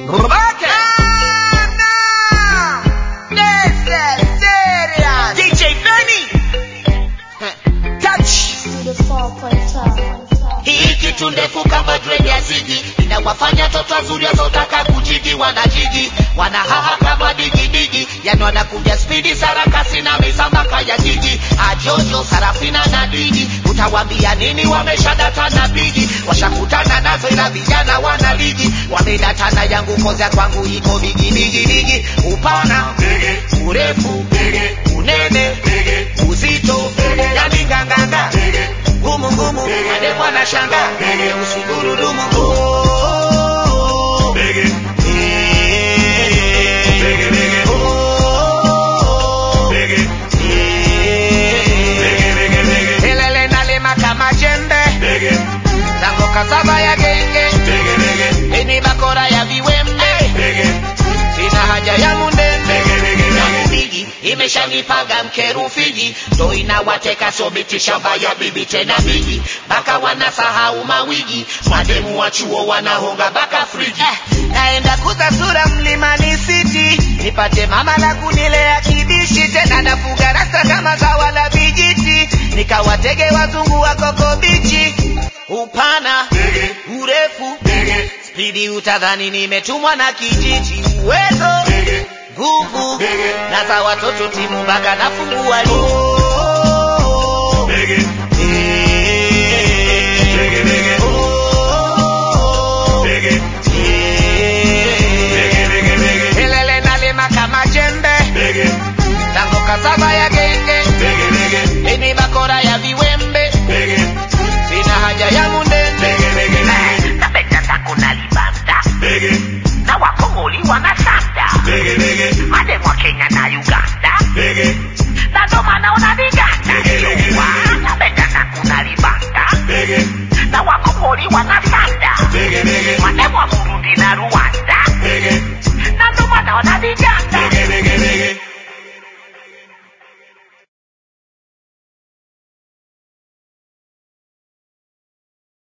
Rubake. DJ Benny. Touch. Hii kitu ndefu kama dread ya zigi inawafanya toto wazuri wazotaka kujigi wanajigi wanahaha kama digidigi yani wanakuja spidi sarakasi na misambaka ya jiji ajojo sarafina na digi utawambia nini wameshadata na bigi washakutana nazo ila vijana wana ligi wamedatana yangu koza kwangu iko bigi bigi bigi upana urefu unene uzito yani nganganga ngumu ngumu adekwa na shanga usigurudumu Oh, eh, oh, eh. Elele nalima kama jembe tango kasava ya genge ini bakora ya viwembe sina haja ya mundembe yangu bigi imeshanipaga mkerufiji ndo inawateka sobiti shamba ya bibi tena bigi mpaka wanasahau mawigi mademu wa chuo wanahonga mpaka friji Eh, naenda kuza sura mlimani city nipate mama la kunilea kibishi tena nafuga rasta kama zawa la vijiti nikawatege wazungu wa koko bichi upana urefu spidi utadhani nimetumwa na kijiji uwezo nguvu na za watoto timu mpaka nafungua ligi